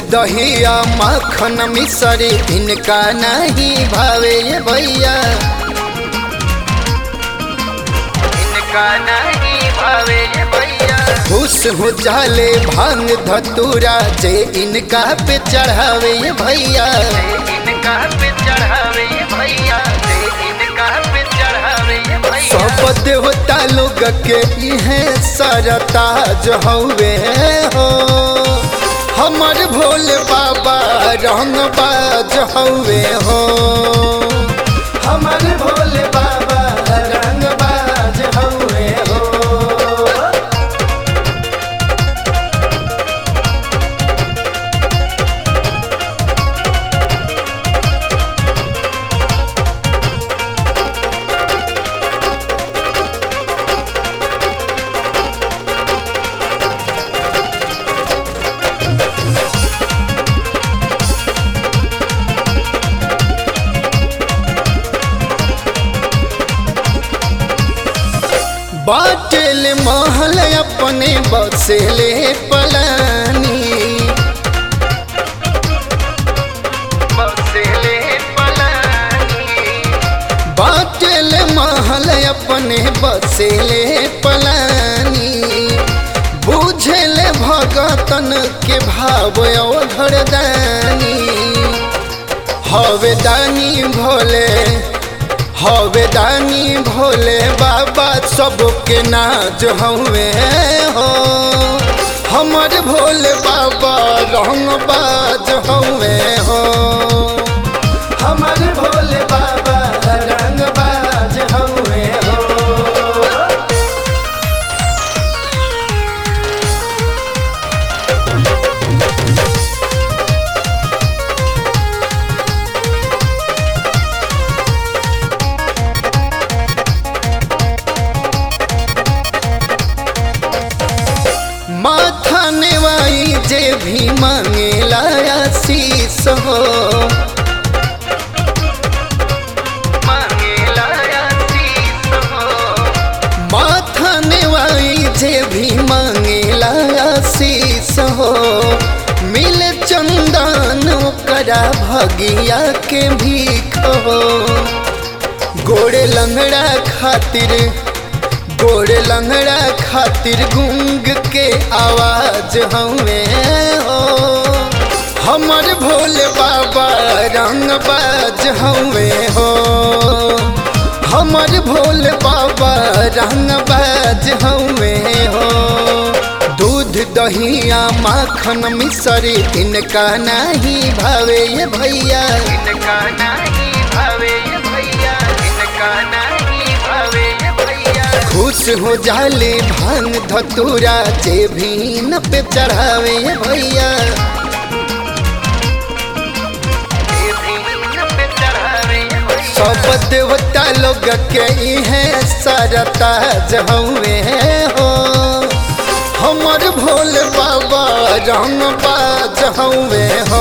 दहिया मक्खन मिसरी इनका नहीं भावे ये भैया इनका नहीं भावे ये भैया खुश हो जाले भांग धतूरा जे इनका पे चढ़ावे ये भैया इनका पे चढ़ावे ये भैया जे इनका पे चढ़ावे ये भैया सब देवता लोग के इहे सरताज हवे हो हमर भोले बाबा रंग बाज हवे हो हमर भोले बाबा रंग बाज हवे हो बाटल महल अपने बसेले पलानी बसेले पलानी बाटल महल अपने बसेले पलानी बुझल भगतन के भाव धरदानी हवे दानी भोले हवे दानी भोले बाबा सबके नाज हवे हो हमर भोले बाबा रंग बाज हवे हो हमर भोले बाबा रंग बाज हवे हो माथा नेवाई जे भी मांगेला आशीष हो मांगेला आशीष हो माथा नेवाई जे भी मांगेला आशीष हो मिल चंदन ओकरा भगिया के भीख हो गोड़े लंगड़ा खातिर गोड़ लंगड़ा खातिर गुंग के आवाज हमें हो हमर भोले बाबा रंग बाज हमें हो हमर भोले बाबा रंग बाज हमें हो दूध दहिया माखन मिसरी इनका नहीं भावे ये भैया इनका नहीं भावे ये भैया इनका नहीं भावे ये भैया खुश हो जाले भांग धतूरा जे भी न पे चढ़ावे ये भैया जे भी न पे चढ़ावे ये भैया। सब देवता लोग के इहे सरता जहुए हो हमर भोले बाबा रंग बाज हवे हो